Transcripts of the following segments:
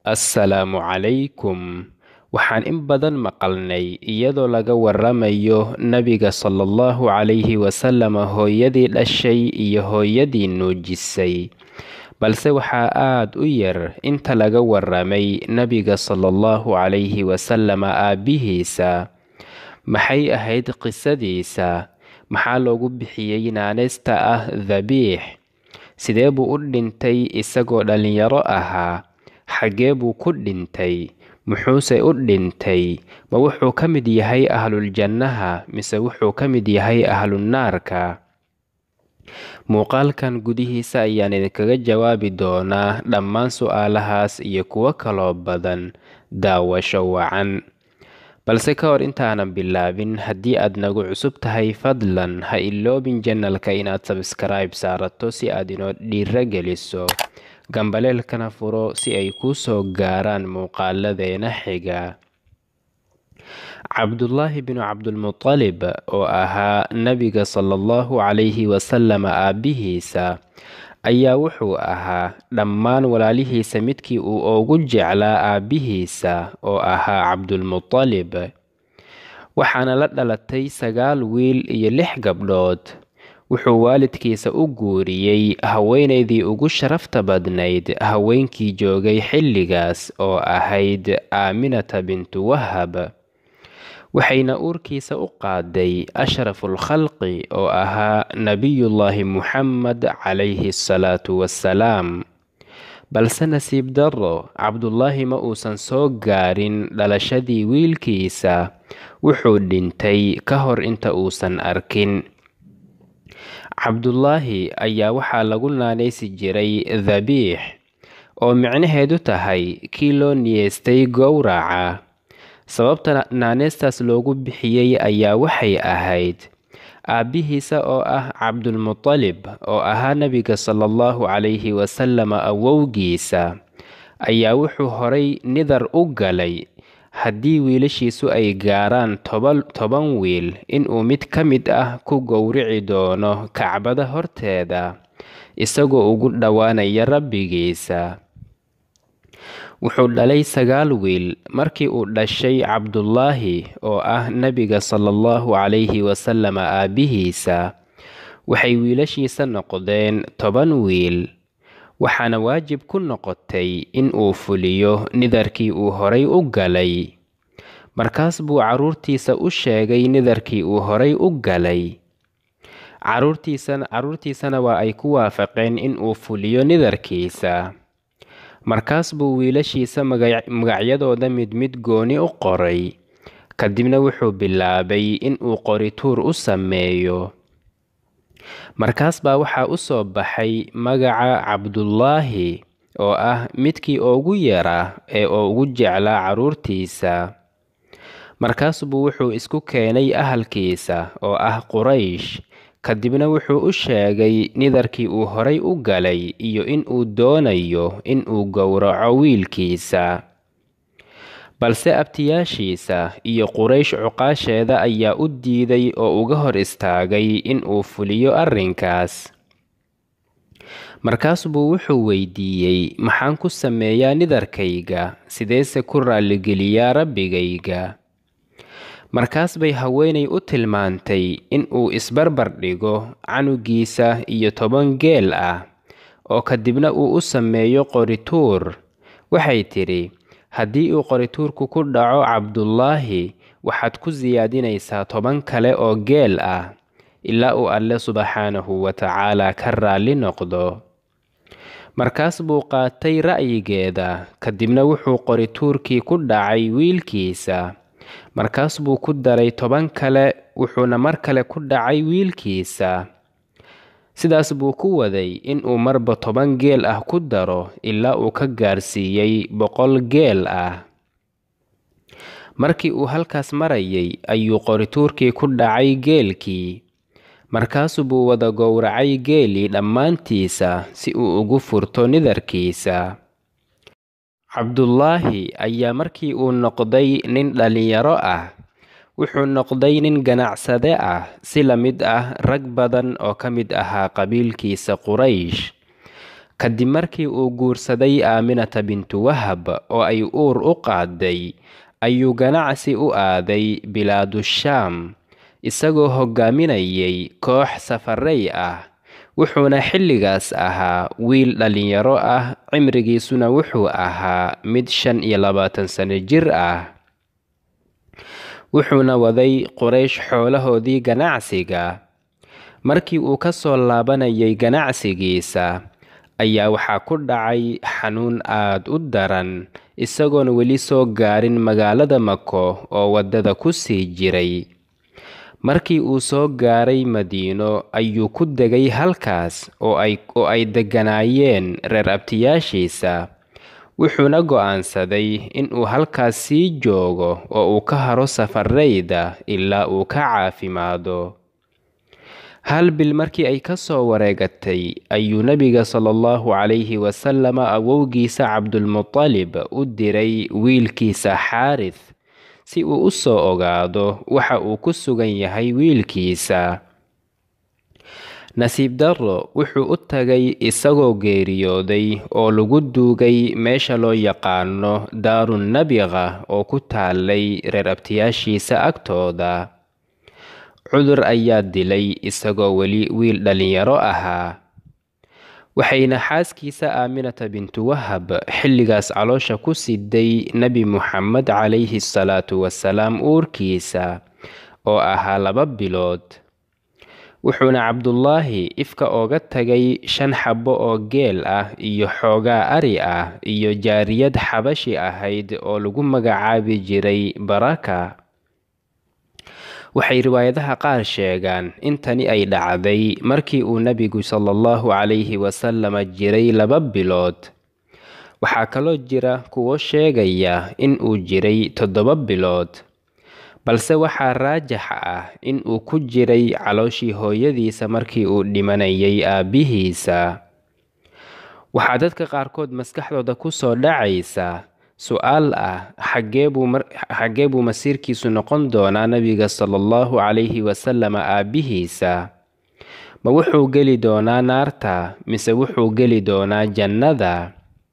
assalaamu calaykum waxaan in badan maqalnay iyadoo laga waramayo nabiga salaallahu calayhi wasalam hooyadii dhashay iyo hooyadii nuujisay balse waxaa aad u yar inta laga waramay nabiga salaallahu calayhi wasalam aabbihiisa maxay ahayd qisadiisa maxaa loogu bixiyey naaneysta ah dhabiix sidee buu u dhintay isagoo dhallinyaro ahaa xaggee buu ku dhintay muxuuse u dhintay ma wuxuu ka mid yahay ahluljannaha mise wuxuu ka mid yahay ahlunaarka muuqaalkan gudihiisa ayaan idinkaga jawaabi doonaa dhammaan su-aalahaas iyo kuwo kaloo badan daawasho wacan balse ka hor intaanan bilaabin haddii aad nagu cusub tahay fadlan ha iloobin janalka inaad sabskaraib saarato si aad inoo dhiiro geliso gambaleelkana furo si ay kuu soo gaaraan muuqaaladeena xiga cabdullaahi binu cabdulmutalib oo ahaa nabiga salaallahu calayhi wasalam aabbihiisa ayaa wuxuu ahaa dhammaan walaalihiisa midkii uu ugu jeclaa aabbihiisa oo ahaa cabdulmutalib waxaana la dhalatay sagaal wiil iyo lix gabdhood wuxuu waalidkiisa u guuriyey haweenaydii ugu sharafta badnayd haweenkii joogay xilligaas oo ahayd aaminata bintu wahab waxayna uurkiisa u qaaday ashraful khalqi oo ahaa nebiyullaahi muxamed calayhi asalaatu wassalaam balse nasiib darro cabdullaahi ma uusan soo gaarin dhalashadii wiilkiisa wuxuu dhintay ka hor inta uusan arkin cabdullaahi ayaa waxaa lagu naanaysi jiray dhabiix oo micnaheedu tahay kii loo niyeystay gowraca sababta naaneystaas loogu bixiyey ayaa waxay ahayd aabbihiisa oo ah cabdulmutalib oo ahaa nebiga salaallahu calayhi wasalam awowgiisa ayaa wuxuu horay nidar u galay haddii wiilashiisu ay gaaraan toban wiil inuu mid ka mid ah ku gowrici doono kacbada horteeda isagoo ugu dhowaanaya rabbigiisa wuxuu dhalay sagaal wiil markii uu dhashay cabdullaahi oo ah nebiga salaallahu calayhi wasalam aabbihiisa waxay wiilashiisa noqdeen toban wiil waxaana waajib ku noqotay in uu fuliyo nidarkii uu horay u galay markaas buu carruurtiisa u sheegay nidarkii uu horay u galay carruurtiisana waa ay ku waafaqeen in uu fuliyo nidarkiisa markaas buu wiilashiisa magacyadooda mid mid gooni u qoray kadibna wuxuu bilaabay in uu qorituur u sameeyo markaas baa waxaa u soo baxay magaca cabdullaahi oo ah midkii ugu yara ee ugu jeclaa carruurtiisa markaas buu wuxuu isku keenay ahalkiisa oo ah quraysh kadibna wuxuu u sheegay nidarkii uu horay u galay iyo in uu doonayo in uu gowraco wiilkiisa balse abtiyaashiisa iyo quraysh cuqaasheeda ayaa u diiday oo uga hor istaagay in uu fuliyo arrinkaas markaas buu wuxuu weydiiyey maxaan ku sameeyaa nidarkayga sideese ku raalligeliyaa rabbigayga markaas bay haweenay u tilmaantay in uu isbarbar dhigo canugiisa iyo toban geel ah oo kadibna uu u sameeyo qorituur waxay tidhi haddii uu qorituurku ku dhaco cabdullaahi waxaad ku siyaadinaysaa toban kale oo geel ah ilaa uu alle subxaanahu wa tacaala ka raalli noqdo markaas buu qaatay ra'yigeeda kadibna wuxuu qorituurkii ku dhacay wiilkiisa markaas buu ku daray toban kale wuxuuna mar kale ku dhacay wiilkiisa sidaas buu ku waday inuu marba toban geel ah ku daro ilaa uu ka gaarsiiyey boqol geel ah markii uu halkaas marayay ayuu qorituurkii ku dhacay geelkii markaasu buu wada gowracay geelii dhammaantiisa si uu ugu furto nidarkiisa cabdullaahi ayaa markii uu noqday nin dhallinyaro ah wuxuu noqday nin ganacsade ah si la mid ah rag badan oo ka mid ahaa qabiilkiisa quraysh kadib markii uu guursaday aaminata bintu wahab oo ay uur u qaaday ayuu ganacsi u aaday bilaadushaam isagoo hogaaminayay koox safarey ah wuxuuna xilligaas ahaa wiil dhallinyaro ah cimrigiisuna wuxuu ahaa mid shan iyo labaatan sano jir ah wuxuuna waday quraysh xoolahoodii ganacsiga markii uu ka soo laabanayay ganacsigiisa ayaa waxaa ku dhacay xanuun aad u daran isagoon weli soo gaarin magaalada mako oo waddada ku sii jiray markii uu soo gaaray madiino ayuu ku degay halkaas oo ay degganaayeen reer abtiyaashiisa wuxuuna go'aansaday inuu halkaas sii joogo oo uu ka haro safarayda ilaa uu ka caafimaado hal bil markii ay ka soo wareegatay ayuu nebiga sala allahu calayhi wasalama awowgiisa cabdulmutalib u diray wiilkiisa xaarith si uu u soo ogaado waxa uu ku sugan yahay wiilkiisa nasiib darro wuxuu u tagay isagoo geeriyooday oo lagu duugay meesha loo yaqaano daarun nabiqa oo ku taalay reer abtiyaashiisa agtooda cudur ayaa dilay isagoo weli wiil dhallinyaro ahaa waxayna xaaskiisa aaminata bintu wahab xilligaas caloosha ku siday nebi muxamed calayhi salaatu wasalaam uurkiisa oo ahaa laba bilood wuxuuna cabdulaahi ifka ooga tagay shan xabbo oo geel ah iyo xoogaa ari ah iyo jaariyad xabashi ahayd oo lagu magacaabi jiray baraka waxay riwaayadaha qaar sheegaan in tani ay dhacday markii uu nebigu sala allahu calayhi wasalama jiray laba bilood waxaa kaloo jira kuwo sheegaya in uu jiray toddoba bilood balse waxaa raajax ah in uu ku jiray calooshii hooyadiisa markii uu dhimanayay aabbihiisa waxaa dadka qaarkood maskaxdooda ku soo dhacaysa su-aal ah xaggee buu masiirkiisu noqon doonaa nebiga sala allahu calayhi wasalama aabbihiisa ma wuxuu geli doonaa naarta mise wuxuu geli doonaa jannada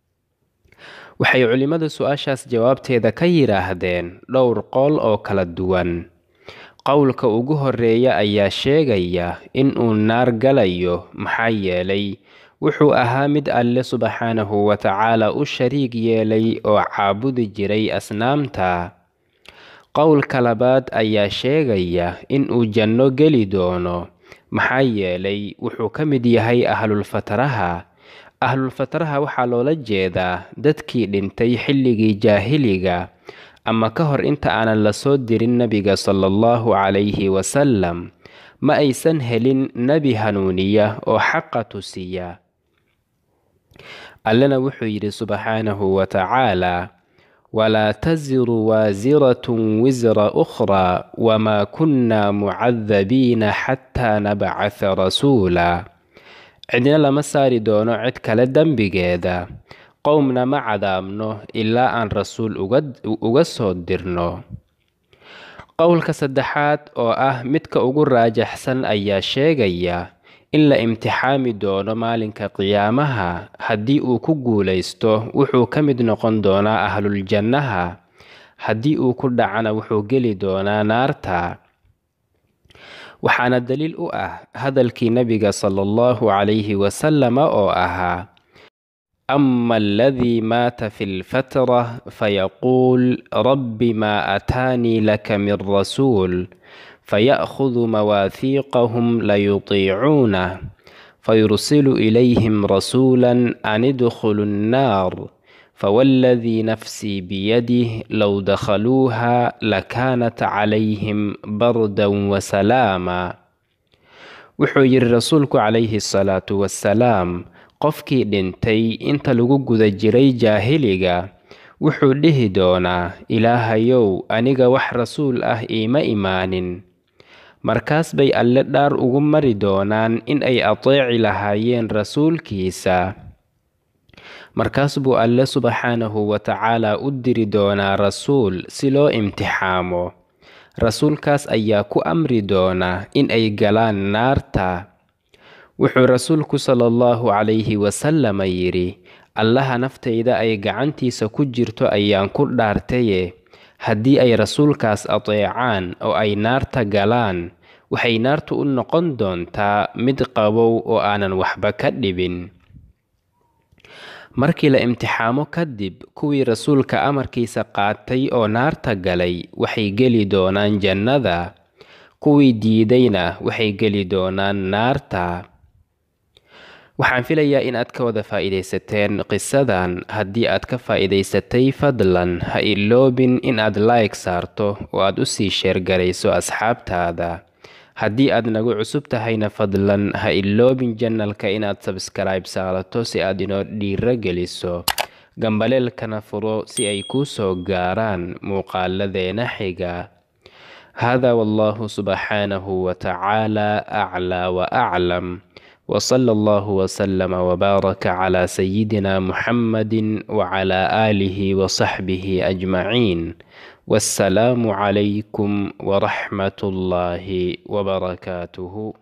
waxay culimmadu su-aashaas jawaabteeda ka yidhaahdeen dhowr qool oo kala duwan qowlka ugu horeeya ayaa sheegaya in uu naar galayo maxaa yeelay wuxuu ahaa mid alle subxaanahu wa tacaala u shariig yeelay oo caabudi jiray asnaamta qowlka labaad ayaa sheegaya in uu janno geli doono maxaa yeelay wuxuu ka mid yahay ahlulfataraha ahlulfataraha waxaa loola jeedaa dadkii dhintay xilligii jaahiliga ama ka hor inta aanan la soo dirin nebiga sala allahu calayhi wasalam ma aysan helin nebi hanuuniya oo xaqa tusiya allena wuxuu yidhi subxaanahu wa tacaala walaa tasiru waasiratun wisra ukhraa wamaa kunnaa mucadabiina xataa nabcatha rasuula cidna lama saari doono cid kale dembigeeda qowmna ma cadaabno ilaa aan rasuul uga soo dirno qowlka saddexaad oo ah midka ugu raajaxsan ayaa sheegaya in la imtixaami doono maalinka qiyaamaha haddii uu ku guulaysto wuxuu ka mid noqon doonaa ahluljannaha haddii uu ku dhacana wuxuu geli doonaa naarta waxaana daliil u ah hadalkii nebiga sala allahu calayhi wasalama oo ahaa ama aladii maata fi lfatra fayaquul rabbi maa aataanii laka min rasuul faya'khudu mawaahiiqahum layutiicuunah fayursilu ilayhim rasuula an idkhulu nnaar fawaaladii nafsii biyadih low dakhaluuha lakaanat calayhim bardan wasalaama wuxuu yidhi rasuulku calayhi salaatu wasalaam qofkii dhintay inta lagu guda jiray jaahiliga wuxuu dhihi doonaa ilaahayow aniga wax rasuul ah iima imaanin markaas bay alle dhaar ugu mari doonaan in ay ateeci lahaayeen rasuulkiisa markaas buu alle subxaanahu wa tacaala u diri doonaa rasuul si loo imtixaamo rasuulkaas ayaa ku amri doona in ay galaan naarta wuxuu rasuulku sala allahu calayhi wasalama yidhi allaha naftayda ay gacantiisa ku jirto ayaan ku dhaartaye haddii ay rasuulkaas ateecaan oo ay naarta galaan waxay naartu u noqon doontaa mid qabow oo aanan waxba ka dhibin markii la imtixaamo kadib kuwii rasuulka amarkiisa qaatay oo naarta galay waxay geli doonaan jannada kuwii diidayna waxay geli doonaan naarta waxaan filayaa in aad ka wada faa'iidaysateen qisadan haddii aad ka faa'iidaysatay fadlan ha iloobin in aad like saarto oo aad u sii sheergarayso asxaabtaada haddii aad nagu cusub tahayna fadlan ha iloobin janalka inaad sabskaraib saarato si aad inoo dhiiro geliso gambaleelkana furo si ay kuu soo gaaraan muuqaaladeena xiga hada wallahu subxaanahu watacaala aclaa waaclam وصلى الله وسلم وبارك على سيدنا محمد وعلى آله وصحبه أجمعين والسلام عليكم ورحمة الله وبركاته